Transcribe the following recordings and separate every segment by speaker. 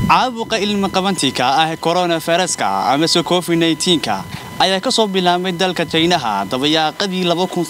Speaker 1: caabuqa ilmaqabantika ah koronafairaska amase covid nka ayaa ka soo bilaabmay dalka jaynaha dabayaaqadii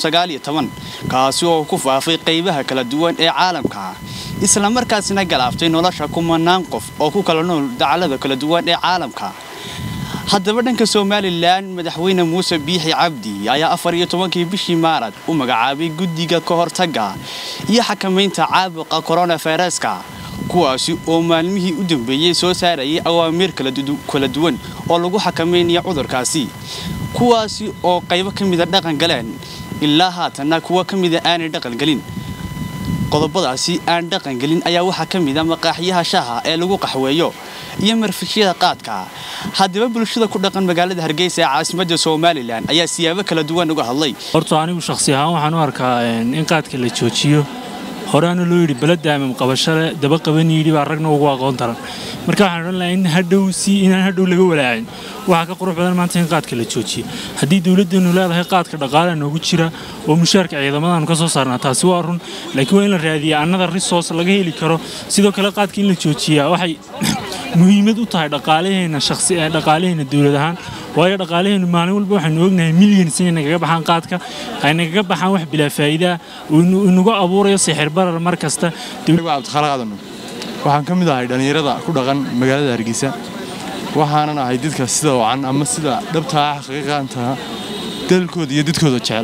Speaker 1: kaasi oo ku faafay qaybaha kala duwan ee caalamka islamarkaasina galaaftay nolosha kumanaan qof oo ku kala nool dacalada kala duwan ee caalamka haddaba dhanka somalilan madaxweyne muuse biixi cabdi ayaa afar iyo tobankii bishii maarad u magacaabay guddiga ka hortagga iyo xakamaynta caabuqa koronafairaska kuwaasi oo maalmihii u dambeeyey soo saarayay awaamiir kala duwan oo lagu xakamaynayo cudurkaasi kuwaasi oo qaybo ka mida dhaqan galeen ilaa haatanna kuwa ka mida aanay dhaqangelin qodobadaasi aan dhaqangelin ayaa waxaa ka mida maqaaxyaha shaha ee lagu qaxweeyo iyo marfishyada qaadka haddaba bulshada ku dhaqan magaalada hargeysa ee caasimadda somalilan ayaa siyaabo kala duwan uga hadlay
Speaker 2: horta anigu shakhsi ahaan waxaan u arkaa in qaadka la joojiyo horeana loo yidhi baladaamam qabashale daba qaban yidhi baa ragna ugu aqoon taran marka waxaan odhan lahaa in hadhow si inaan hadhow laga walaacin waxaa ka qurux badan maanta in qaadka la joojiyo haddii dowladdeenu leedahay qaadka dhaqaala noogu jira oo mushaarka ciidamadaanu ka soo saarnaa taasi waa run laakiin waa in la raadiya annada risoos laga heli karo sidoo kale qaadka in la joojiyaa waxay muhiimad u tahay dhaqaalaheena shakhsi ee dhaqaalaheena dowlad ahaan waayo dhaqaalaheenu maalin walba waxaynu ognahay milyans inay nagaga baxaan qaadka ay nagaga baxaan wax bilaa faa'iida inagu abuurayo sixir barar mar kasta
Speaker 3: cabdikhalaaqadano waxaan ka mid ahay dhallinyarada ku dhaqan magaalada hargeysa waxaanan ahay dadka sida wacan ama sida dhabtaa xaqiiqaantaa dalkooda iyo dadkooda jecel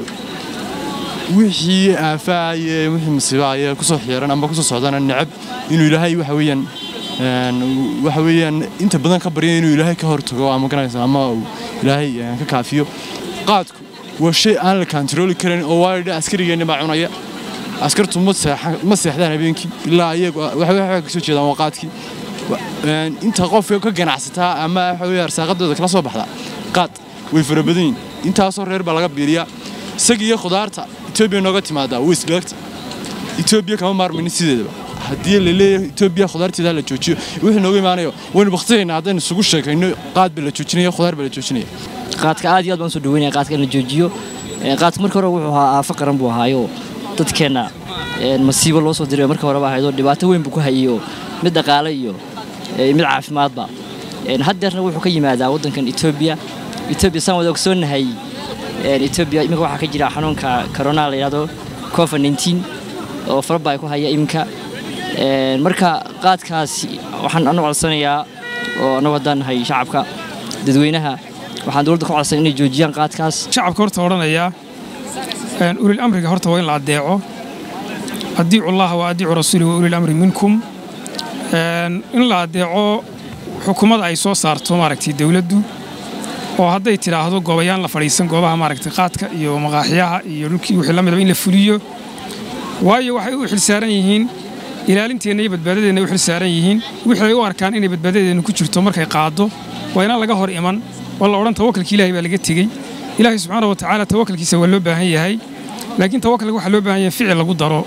Speaker 3: wixii aafaaye wixii masiibaaye kusoo xiiran ama kusoo socdana necab inuu ilaahay waxa weeyaan waxa weeyaan inta badan ka barya inuu ilaahay ka hortago ama garanaysa ama uu ilaahay ka kaafiyo qaadku waa shay aan la kantarooli karin oo waayo askarigeenna baa cunaya askartu ma seexdaan habeenkii ilaa iyagu waxay ka soo jeedaan waa qaadkii inta qofka ka ganacsataa ama waxa weeye arsaaqadooda kala soo baxda qaad way fara badan yihin intaasoo reer baa laga biiriyaa isaga iyo khudaarta etoobiya nooga timaadaa way isdhaagta etoobiya kama maarmaynin sideedaba haddii la leeyahay etoobiya khudaarteeda la joojiyo wixii nooga imaanayo waynu baktinaynaa haddaynu isugu sheekayno qaad baa la joojinaya khudaar baa la joojinaya
Speaker 4: qaadka aad iyo aad baan soo dhaweynaya qaadka in la joojiyo qaadka marka hore wuxuu ahaa aafo qaran buu ahaayo dadkeenna masiibo loo soo diray marka horeba ahaydoo dhibaato weyn buu ku hayayoo mid dhaqaale iyo mid caafimaadba haddeerna wuxuu ka yimaadaa waddankan etoobiya etoobiya saan wada ogsoonahay etoobiya iminka waxaa ka jira xanuunka corona la yidhahdo covid 19 oo faraba ay ku haya iminka marka qaadkaasi waxaan anu codsanayaa oo annagu haddaan nahay shacabka dadweynaha waxaan dowladda ku codsan inay joojiyaan qaadkaas
Speaker 5: shacabka horta odhanayaa ulil amriga horta waa in la addeeco adiicu allaha wa adiicu rasuuli wa ulil amri minkum in la addeeco xukuumadda ay soo saarto maaragtay dowladdu oo hadday tidhaahdo goobayaan la fadhiisan goobaha maaragtay qaadka iyo maqaaxyaha iyo dhulkii wixii la midaba in la fuliyo waayo waxay u xilsaaran yihiin ilaalinteenna iyo badbaadadeenna ay u xilsaaran yihiin wixii ay u arkaan inay badbaadadeenna ku jirto markay qaaddo waa inaan laga hor iman oo la odhan tawakalka ilaahay baa laga tegey ilaahay subxaana wa tacaala tawakalkiisa waa loo baahan yahay laakiin tawakalka waxaa loo baahan yahay ficil lagu daro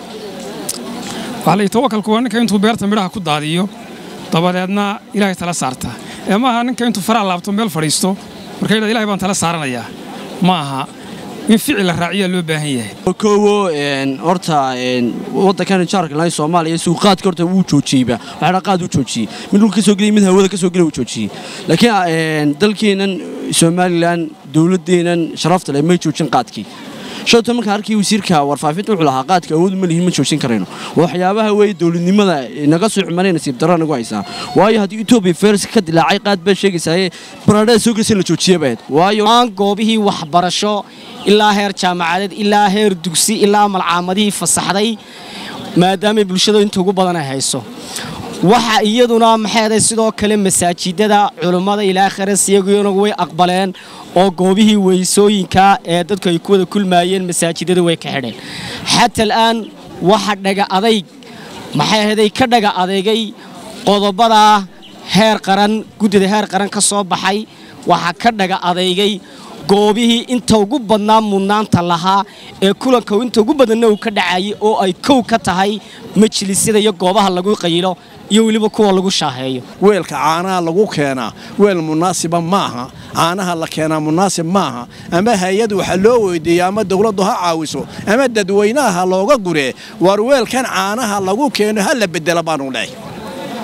Speaker 5: waxaa la yidhi tawakalku waa ninka intuu beerta midhaha ku daadiyo dabadeedna ilaahay tala saarta ee ma aha ninka intuu faraha laabto meel fadhiisto marka yidhahda ilahay baan tala saaranayaa ma aha in ficil la raaciyaa loo baahan yahay
Speaker 6: koowo horta waddankan jaarka lahay soomaaliya suuqaadka horta wuu joojiyeyba waxaana qaad u joojiyey mid dhulka kasoo gelay mid hawada kasoo gelay wuu joojiyey laakiin dalkeennan somalilan dowladdeennan sharafta leh may joojin qaadkii shalta markaan arkay wasiirka warfaafinta wuxuu lahaa qaadka awood ma lihin ma joojin karayno waxyaabaha weeye dowladnimada naga soo xumanay nasiib darra nagu haysaa waayo haddii etoobiya fayraska ka dilaacay qaad baa sheegaysaaye baradhada soo gelaysa in la joojiya bayd waayo
Speaker 7: aan goobihii waxbarasho ilaa heer jaamacadeed ilaa heer dugsi ilaa malcaamadihii fasaxday maadaamay bulshada inta ugu badan ay hayso waxa iyaduna maxayday sidoo kale masaajidada culummada ilaa kharas iyaguna way aqbaleen oo goobihii weysooyinka ee dadku ay ku wada kulmaayeen masaajidada way ka xidheen xata al'aan waxa dhaga adayg maxay ahaday ka dhaga adeegay qodobada heer qaran guddida heer qaran ka soo baxay waxaa ka dhaga adeygay goobihii inta ugu badnaa mudnaanta lahaa ee kulanka inta ugu badanna uu ka dhacayay oo ay kow ka tahay majlisyada iyo goobaha lagu qayilo iyo weliba kuwa lagu shaaheeyo
Speaker 8: weelka caanaha lagu keenaa weel munaasiba maaha caanaha la keenaa munaasib maaha ama hay-ad waxa loo weydiiya ama dowladdu ha caawiso ama dadweynaha looga guree war weelkan caanaha lagu keeno ha la bedela baanu leehay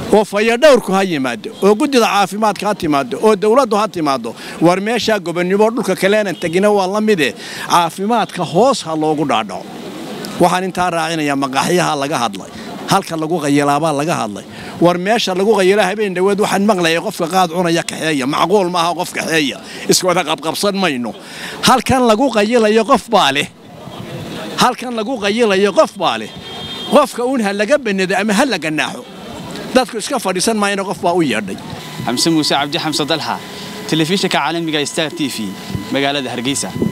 Speaker 8: oo fayadhowrku ha yimaado oo guddida caafimaadka ha timaado oo dowladdu ha timaado war meeshaa gobonnimo dhulka kaleenan tegina waa la mide caafimaadka hoos ha loogu dhaadhaco waxaan intaa raacinayaa maqaaxyaha laga hadlay halka lagu qayilaabaa laga hadlay war meesha lagu qayila habeen dhoweed waxaan maqlayay qofka qaad cunaya kaxeeya macquul maaha qof kaxeeya iswada qabqabsan mayno halkan lagu qayilayo qof baa leh halkan lagu qayilayo qof baa leh qofka uun ha laga banado ama ha la ganaaxo dadku iska fadhiisan maayana qof baa u yeedhay
Speaker 1: xamse muuse cabdi xamse dalxa telefishinka caalamiga star t v magaalada hargeysa